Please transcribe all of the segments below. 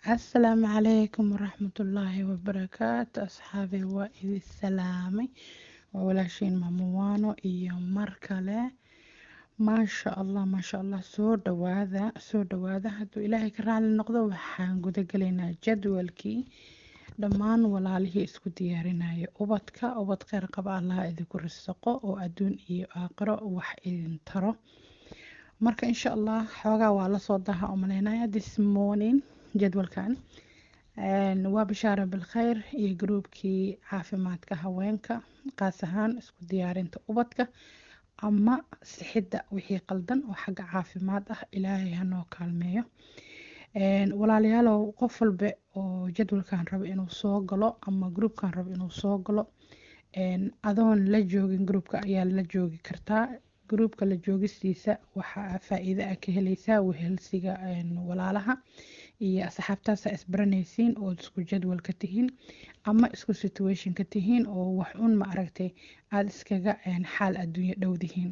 asalaamu calaykum waraxmatullaahi wabarakaatu asxaabi waa idin salaamay waa walaashiin mamuwaano iyo mar kale maasha allah maasha allah soo dhawaada soo dhawaada hadduu ilaahay ka raali noqdo waxaan gudagelaynaa jadwalkii dhammaan walaalihii isku diyaarinaya ubadka ubad kheyr qaba allaha idinku risaqo oo adduun iyo aakhiro wax idin taro marka insha allah xoogaa waa lasoo daha umaleynaya this morning jadwalkan waa bishaara bilkheyr iyo gruubkii caafimaadka haweenka qaas ahaan isku diyaarinta ubadka ama sixidda wixii qaldan oo xagga caafimaad ah ilaahay hanoo kaalmeeyo walaalayaalow qof walba oo jadwalkan rabo inuu soo galo ama gruubkan rabo inuu soo galo adoon la joogin gruubka ayaa la joogi kartaa gruubka la joogistiisa waxaa faa-iido ah ka heleysaa wehelsiga walaalaha iyo asxaabtaasa isbaranaysiin oo isku jadwalka tihiin ama isku situationka tihiin oo wax un ma aragtay aada iskaga xaal adduunyo dhowdihiin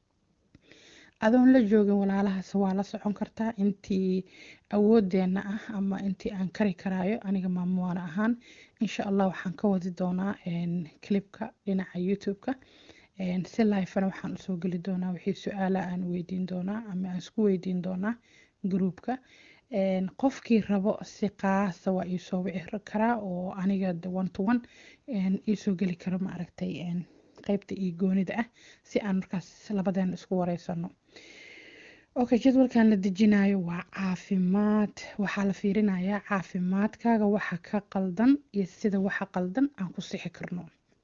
adoon la joogin walaalahaas waa la socon kartaa intii awoodeena ah ama intii aan kari karaayo aniga maamuwaana ahaan insha allah waxaan ka wadi doonaa clipka dhinaca youtube-ka si lifena waxaan usoo geli doonaa wixii su-aala aan weydiin doonaa ama aan isku weydiin doonaa gruubka qofkii rabo si qaasa waa iisoo wici karaa oo aniga one to one iisoo geli karo ma aragtay qeybta iyo goonida ah si aan markaas labadeena isku wareysano okay jadwalkan la dejinayo waa caafimaad waxaa la fiirinayaa caafimaadkaaga waxa ka qaldan iyo sida waxa qaldan aan ku sixi karno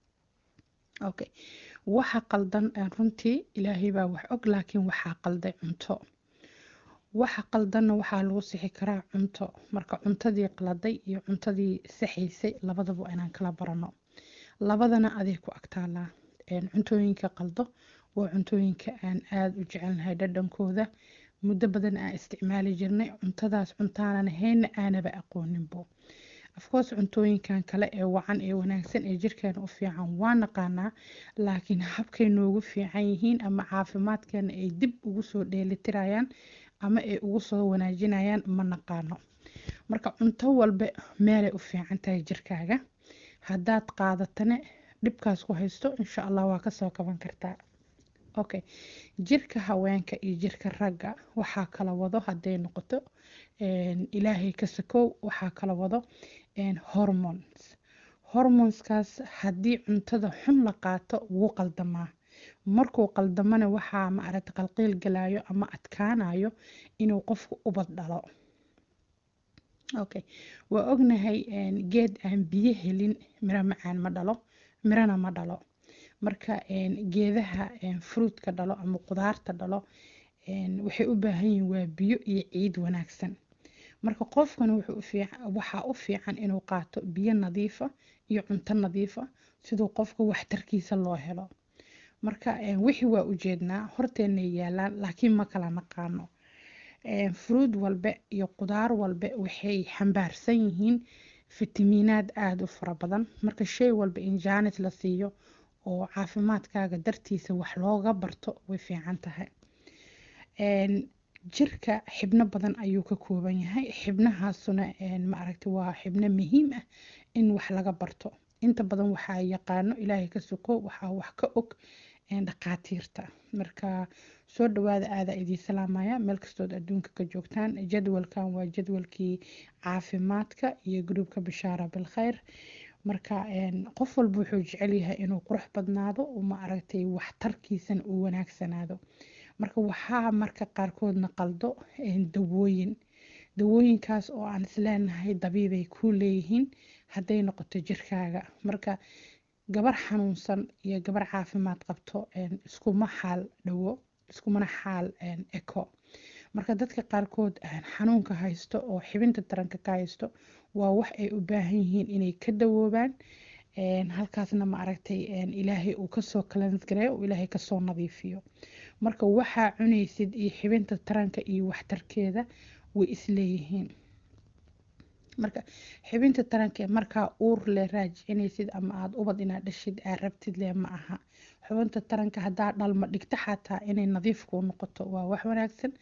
okay waxa qaldan runtii ilaahay baa wax og laakiin waxaa qalday cunto waxa qaldanna waxaa lagu sixi karaa cunto marka cuntadii qaladay iyo cuntadii saxaysay labadaba inaan kala barano labadana aday ku agtaalaa cuntooyinka qaldo waa cuntooyinka aan aada u jecelnahay dhadhankooda muddo badan aan isticmaali jirnay cuntadaas cuntaanan hayna aanaba aqooninbo afcourse cuntooyinkan kale ee wacan ee wanaagsan ee jirkeena u fiican waa naqaanaa laakiin habkay noogu fiican yihiin ama caafimaadkeena ay dib ugu soo dheelitirayaan ama ay ugu soo wanaajinayaan ma naqaano marka cunto walba meelay u fiican tahay jirkaaga haddaad qaadatane dhibkaas ku haysto insha allah waa kasoo kaban kartaa okay jirka haweenka iyo jirka ragga waxaa kala wado hadday noqoto ilaahay ka sakow waxaa kala wado hormones hormoneskaas haddii cuntada xun la qaato wuu qaldamaa markuu qaldamana waxaa ma aragta qalqiil galayo ama adkaanayo inuu qofku ubad dhalo okay waa ognahay geed aan biyo helin miro macaan ma dhalo mirana ma dhalo marka geedaha fruitka dhalo ama qudaarta dhalo waxay u baahan yihiin waa biyo iyo ciid wanaagsan marka qofkan waxaa u fiican inuu qaato biyo nadiifa iyo cunto nadiifa siduu qofka waxtarkiisa loo helo marka wixii waa ujeednaa horteenay yaalaan laakiin ma kala naqaano fruud walbe iyo qudaar walbe waxay xambaarsan yihiin fitamiinaad aada u fara badan marka shay walba in jaanis la siiyo oo caafimaadkaaga dartiisa wax looga barto way fiican tahay jirka xibno badan ayuu ka kooban yahay xibnahaasuna ma aragti waa xibno muhiim ah in wax laga barto inta badan waxaa yaqaano ilaahay ka suko waxaa wax ka og dhaqaatiirta marka soo dhawaada aadaa idiin salaamaya meel kastood adduunka ka joogtaan jadwalkan waa jadwalkii caafimaadka iyo gruubka bishaara bilkheyr marka qof walba wuxuu jecel yahay inuu qurux badnaado ma aragtay waxtarkiisana uu wanaagsanaado marka waxaa marka qaarkoodna qaldo dawooyin dawooyinkaas oo aan isleenahay dabiibay ku leeyihiin hadday noqoto jirkaaga marka gabar xanuunsan iyo gabar caafimaad qabto iskuma xaal dhawo iskumana xaal eko marka dadka qaarkood xanuunka haysto oo xibinta taranka ka haysto waa wax ay u baahan yihiin inay ka dawoobaan halkaasna ma aragtay ilaahay uu kasoo kalansgareeyo uu ilaahay kasoo nadiifiyo marka waxaa cunaysid iyo xibinta taranka iyo waxtarkeeda way isleeyihiin marka xibinta taranka markaa uur le raajicinaysid ama aada ubad inaad dhashid aad rabtid le ma aha xubinta taranka haddaa dhalma dhigto xataa inay nadiif kuu noqoto waa wax wanaagsan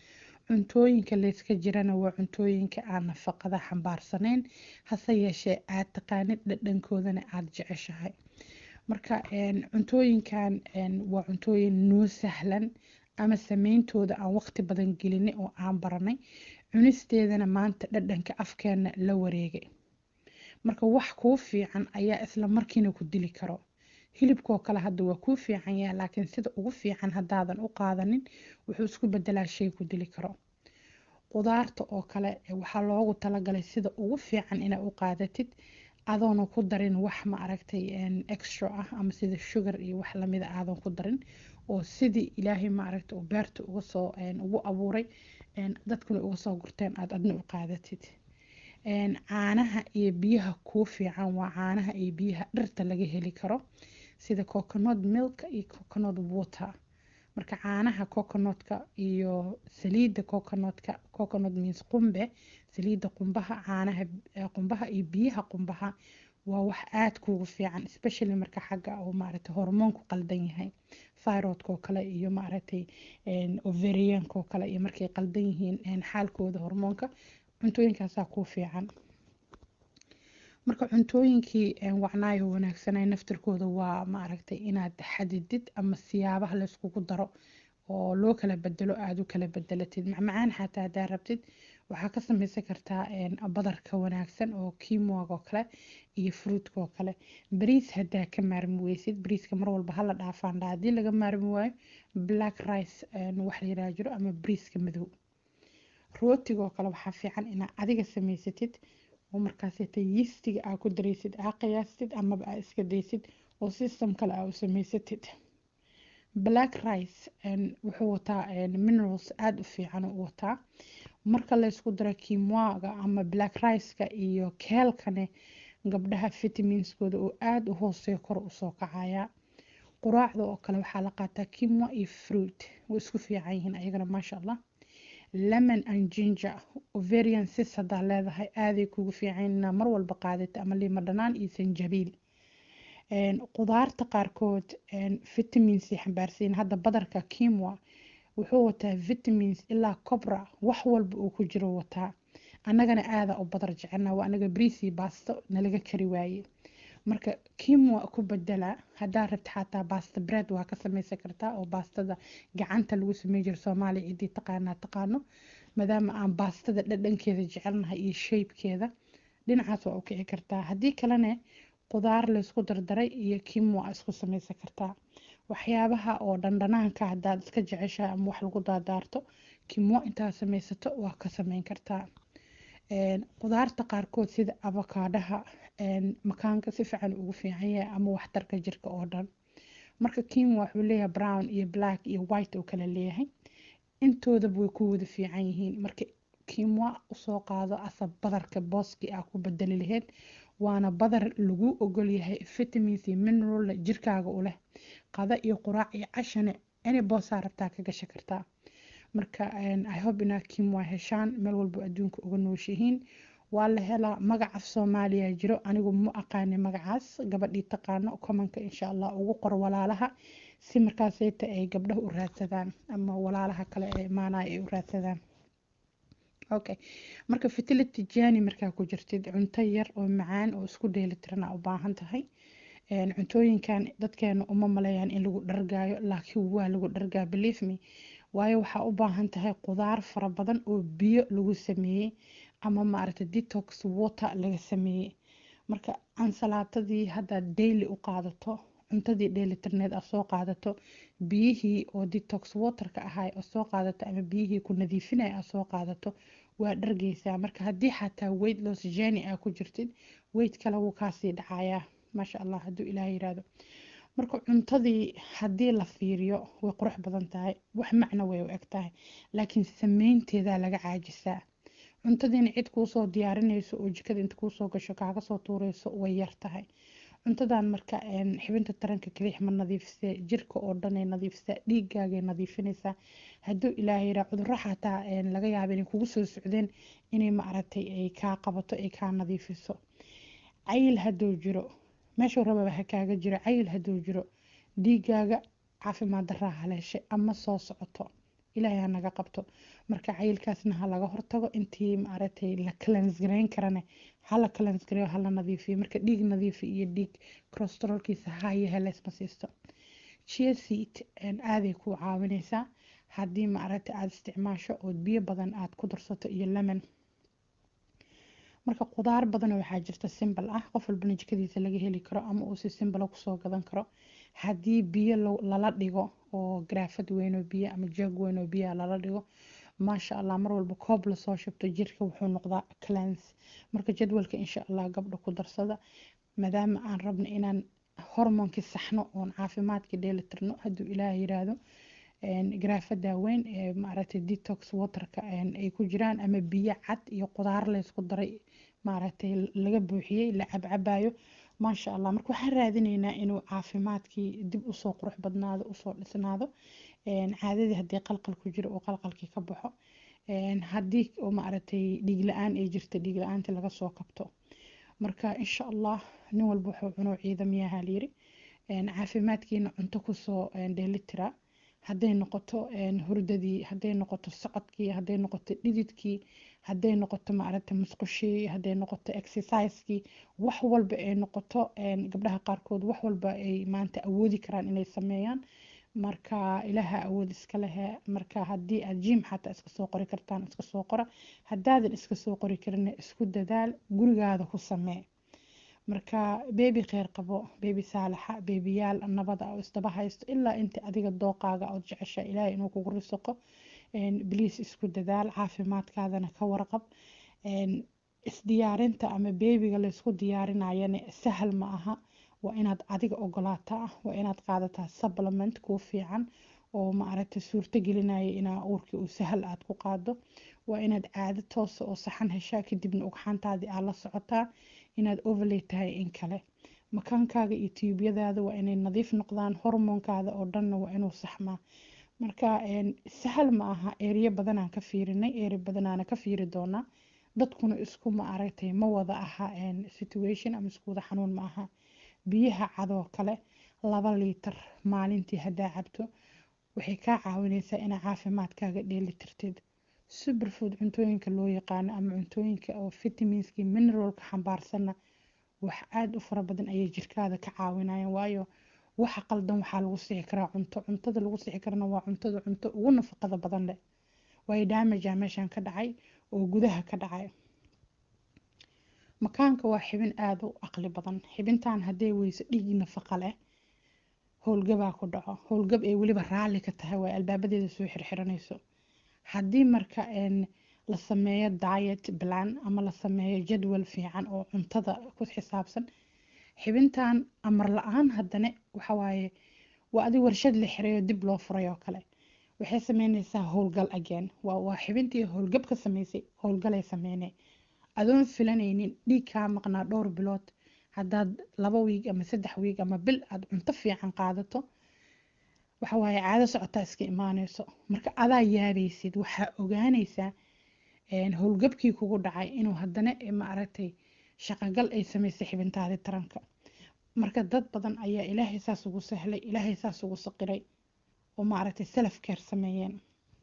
cuntooyinka layska jirana waa cuntooyinka aan nafaqada xambaarsanayn hase yeeshee aad taqaanid dhadhankoodana aada jeceshahay marka cuntooyinkan waa cuntooyin noo sahlan ama sameyntooda aan waqti badan gelinay oo aan baranay cunisteedana maanta dhadhanka afkeena la wareegay marka wax kuu fiican ayaa isla markiina ku dili karo hilibkoo kale hadda waa kuu fiican yaha laakiin sida ugu fiican haddaadan u qaadanin wuxuu isku bedelaa shay ku dili karo qudaarta oo kale waxaa loogu talagalay sida ugu fiican inaa u qaadatid adoona ku darin wax ma aragtay extra ah ama sida sugar iyo wax lamida aadan ku darin oo sidii ilaahay ma aragtay uu beerta uga soo ugu abuuray dadkuna uga soo gurteen aada adna u qaadatid caanaha iyo biyaha kuu fiican waa caanaha iyo biyaha dhirta laga heli karo sida coconut milk iyo coconut water marka caanaha coconutka iyo saliidda coconutka coconut means qumbe saliidda qumbaha caanaha qumbaha iyo biyaha qumbaha waa wax aada kuugu fiican especially marka xagga uu maaragtay hormoonku qaldan yahay thyroidka oo kale iyo maaragtay ovarianka oo kale iyo markay qaldan yihiin xaalkooda hormoonka cuntooyinkaasaa kuu fiican marka cuntooyinkii wacnaayo wanaagsanay naftirkooda waa maaragtay inaad xadidid ama siyaabaha layskugu daro oo loo kala bedelo aada u kala bedelatid macmacaan xataa haddaa rabtid waxaa ka sameysan kartaa badarka wanaagsan oo kiimoga oo kale iyo fruutka oo kale bariis haddaa ka maarmi weysid bariiska mar walba hala dhaafaandha haddii laga maarmi waayo black rice wax la yiraha jiro ama bariiska madow rootiga oo kale waxaa fiican inaa adiga samaysatid oo markaaseta yistiga aa ku daraysid aa qiyaastid amaba aa iska daysid oo system kale aa u samaysatid black rice wuxuu wataa minerals aada u fiican u wataa marka laysku daro kimwaga ama black riceka iyo keelkane gabdhaha vitaminskooda oo aada u hooseeyo kor usoo kacaya quraacda oo kale waxaa la qaataa kimwa iyo fruit way isku fiican yihiin ayagana maasha allah lemon and ginger ovarian sis haddaa leedahay aaday kugu fiican inaa mar walba qaadata ama liima dhanaan iyo sanjabiil qudaarta qaarkood vitaminsay xambaarsayin hadda badarka kimwa wuxuu wataa vitamins ilaa cobra wax walba uu ku jiro wataa annagana aada u badar jecelna waa anaga briisi baasto nalaga kari waaye marka kimwa ku bedela haddaa rabta xataa baasta bread waa ka sameysan kartaa oo baastada gacanta lagu samey jiro soomaaliya ciddii taqaanaa taqaano maadaama aan baastada dhadhankeeda jecelnahay iyo shaybkeeda dhinacaas waa u kici kartaa haddii kalene qudaar laysku dardaray iyo kimwa isku sameysan kartaa waxyaabaha oo dhandhanaanka haddaad iska jeceshahay ama wax lagu daadaarto kimwa intaad sameysato waa ka sameyn kartaa qudaarta qaarkood sida abakaadhaha makaanka si fiican ugu fiican yahay ama waxtarka jirka oo dhan marka kimwa wuxuu leeyahay brown iyo black iyo white oo kale leeyahay intoodaba way ku wada fiican yihiin marka kimwa usoo qaado asa badarka booski ah ku bedeli laheyd waana badar lagu ogol yahay vitamins iyo mineral jirkaaga u leh qada iyo quraac iyo cashane any boosaa rabtaa ka gasha kartaa marka i hope inaa kimwa heshaan meel walba adduunka uga nooshihiin waa la helaa magac af soomaaliya jiro anigu ma aqaani magacaas gabadhii taqaano komanka insha allah ugu qor walaalaha si markaaseyta ay gabdhaha u raadsadaan ama walaalaha kale ee imaanaya ay u raadsadaan okay marka fertility jani markaa ku jirtid cunto yar oo macaan oo isku dheelitiran aa u baahan tahay cuntooyinkan dadkeena uma maleeyaan in lagu dhargaayo laakiin waa lagu dhargaa believe me waayo waxaa u baahan tahay qudaar fara badan oo biyo lagu sameeyey ama maaragtay detox water laga sameeyey marka ansalaatadii haddaad daily u qaadato cuntadii dheelitirneed aad soo qaadato biyihii oo detox waterka ahay aad soo qaadato ama biyihii ku nadiifinaya aad soo qaadato waa dhargeysaa marka haddii xataa weight loss journey aa ku jirtid weight kale wuu kaasii dhacayaa maasha allah hadduu ilaah yiraahdo marka cuntadii haddii la fiiriyo way qurux badan tahay wax macno way u eg tahay laakiin sameynteedaa laga caajisaa cuntadiina cid kuusoo diyaarinayso oo jikada inta kuusoo gasho kaaga soo tuureyso way yar tahay cuntadan marka xibinta taranka kaliix ma nadiifisee jirka oo dhanay nadiifisaa dhiigaagay nadiifinaysaa hadduu ilaahay yiraa cudurro xataa laga yaaba inay kugu soo socdeen inay maaragtay ay kaa qabato ay kaa nadiifiso cayil hadduu jiro meeshuu rababa ha kaaga jiro cayil hadduu jiro dhiigaaga caafimaad daraa haleeshay ama soo socoto ilaahay ha naga qabto marka cayilkaasna ha laga hortago intii maaragtay la kalansgareyn karane ha la kalansgareeyo ha la nadiifiyo marka dhiig nadiifi iyo dhiig corosterolkiisa haya haleysma siisto chia seed aaday ku caawineysaa haddii maaragtay aada isticmaasho ood biyo badan aada ku darsato iyo lemon marka qudaar badan waxaa jirta simbal ah qof walbana jikadiisa laga heli karo ama uu si simbala kusoo gadan karo haddii biyo lala dhigo oo garaafad weyn oo biyo ama jeeg weyn oo biyo lala dhigo maasha allah mar walba koob lasoo shubto jirka wuxuu noqdaa cleanse marka jadwalka insha allah gabdha ku darsada maadaama aan rabno inaan hormoonkii saxno oon caafimaadkii dheelitirno hadduu ilaah yiraahdo garaafada weyn ee maaragtay detox waterka ay ku jiraan ama biyo cad iyo qudaar laysku daray maaragtay laga buuxiyey la cabcabayo maasha allah marka waxaan raadineynaa inuu caafimaadkii dib usoo qurux badnaado usoo dhisnaado caadadii haddii qalqal ku jiro uu qalqalkii ka baxo haddii maaragtay dhiig la-aan ay jirta dhiig la-aantii laga soo kabto marka insha allah nin walba wuxuu cuno ciidamiyaha layiri caafimaadkiina cunto kusoo dheelitira hadday noqoto hurdadii hadday noqoto socodkii hadday noqoto dhididkii hadday noqoto maaragta musqushii hadday noqoto exercisekii wax walba ay noqoto gabdhaha qaarkood wax walba ay maanta awoodi karaan inay sameeyaan marka ilaaha awood iska lehe marka haddii aad jim xataa iska soo qori kartaan iska soo qora haddaadan iska soo qori karin isku dadaal gurigaada ku samee marka beebi kheyr qabo beebi saalaxa beebiyaal nabada oo isdaba haysto ilaa inta adiga dooqaaga ood jecesha ilaahay inuu kugu risaqo bliis isku dadaal caafimaadkaadana ka warqab isdiyaarinta ama beebiga laysku diyaarinayana sahal ma aha waa inaad adiga ogolaataa waa inaad qaadataa supplement kuu fiican oo maaragtay suurto gelinaya inaa uurkii uu sahal aad ku qaado waa inaad caado toosa oo saxan heshaa kadibna ugxantaadii aad la socotaa inaad overlay tahay in kale makaankaaga iyo tiibyadaada waa inay nadiif noqdaan hormoonkaada oo dhanna waa inuu saxmaa marka sahal ma aha eeriyo badanaan ka fiirinay eeri badanaana ka fiiri doonaa dadkuna isku ma aragtay ma wada aha situation ama isku wada xanuun ma aha biyaha cadoo kale laba liitar maalintii haddaa cabto waxay kaa caawineysaa inaa caafimaadkaaga dheelitirteed superfood cuntooyinka loo yaqaano ama cuntooyinka oo vitaminskii mineralka xambaarsanna wax aada u fara badan ayay jirkaada ka caawinayaan waayo waxa qaldan waxaa lagu sixi karaa cunto cuntada lagu sixi karana waa cuntada cunto ugu nafaqada badan leh waayo daamaja meeshan ka dhacay oo gudaha ka dhacay makaanka waa xibin aada u aqli badan xibintan hadday weyso dhiig nafaqa leh howlgabaa ku dhaco howlgab ay weliba raalli ka tahay waa albaabadeeda soo xirxiranayso haddii marka la sameeyo diet plan ama la sameeyo jadwal fiican oo cuntada ku xisaabsan xibintan amar la-aan haddana waxawaaye waa adi warshad la xiray oo dib loo furay oo kale waxay sameyneysaa howlgal again waa xibintii howlgab ka sameysay howlgalay sameynay adoon filanaynin dhiig kaa maqnaa dhowr bilood haddaad laba wiig ama saddex wiig ama bil aada cunto fiican qaadato waxa waaye caado socotaa iska imaaneyso marka adaa yaabaysid waxaa ogaaneysaa howlgabkii kugu dhacay inuu haddana maaragtay shaqagal ay sameysay xibintaadii taranka marka dad badan ayaa ilaahay saas ugu sahlay ilaahay saas ugu saqiray oo maaragtay self care sameeyeen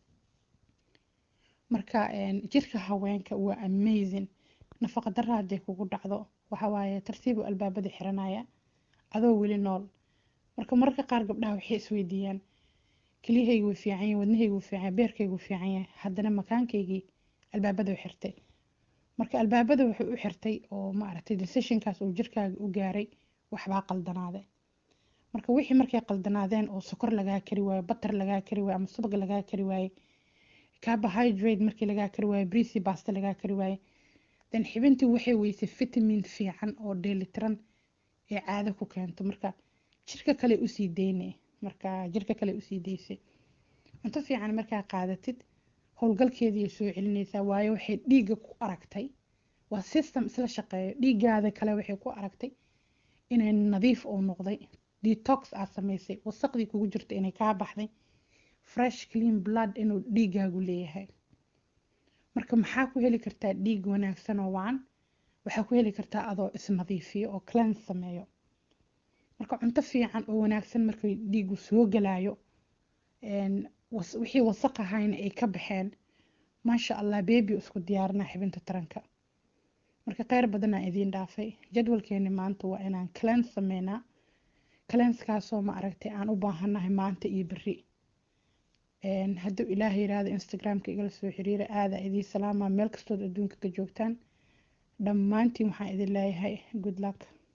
marka jirka haweenka waa amazing nafaqa darra hadday kugu dhacdo waxawaaye tartiibu albaabada xiranaya adoo weli nool marka mararka qaar gabdhaha waxay isweydiiyaan keliyahaygu way fiican yahay wadnahaygu wuu fiican yahay beerkaygu wuu fiican yahay haddana makaankaygii albaabada u xirtay marka albaabada wuxuu u xirtay oo maaragtay decisionkaas uu jirkaaga u gaaray waxbaa qaldanaaday marka wixii markay qaldanaadeen oo sokor lagaa kari waayo batar lagaa kari waayo ama subag lagaa kari waaye carbohydrate markii lagaa kari waayo brisi basta lagaa kari waaye then xibintii waxay weysay vitamin fiican oo dheelitiran ee caado ku keento marka jirka kale usii deyne marka jirka kale usii daysay cunto fiican markaa qaadatid howlgalkeediiay soo celinaysaa waayo waxay dhiigga ku aragtay waa system isla shaqeeyo dhiiggaada kale waxay ku aragtay inay nadiif oo noqday detox aad samaysay wasaqdii kugu jirta inay kaa baxday fresh clean blood inuu dhiiggaagu leeyahay marka maxaa ku heli kartaa dhiig wanaagsan oo wacan waxaa ku heli kartaa adoo isnadiifiyo oo cleanse sameeyo marka cunto fiican oo wanaagsan markay dhiigu soo galayo wixii wasaq ahayna ay ka baxeen maasha allah bebi isku diyaarina xibinta taranka marka kheyr badanaa idiin dhaafay jadwalkeeni maanta waa inaan cleanse sameynaa cleanskaasoo ma aragtay aan u baahanahay maanta iyo beri hadduu ilaah yiraahdo instagramka igala soo xiriira aadaa idiin salaamaa meel kastood adduunka ka joogtaan dhammaantiin waxaan idin leeyahay good luck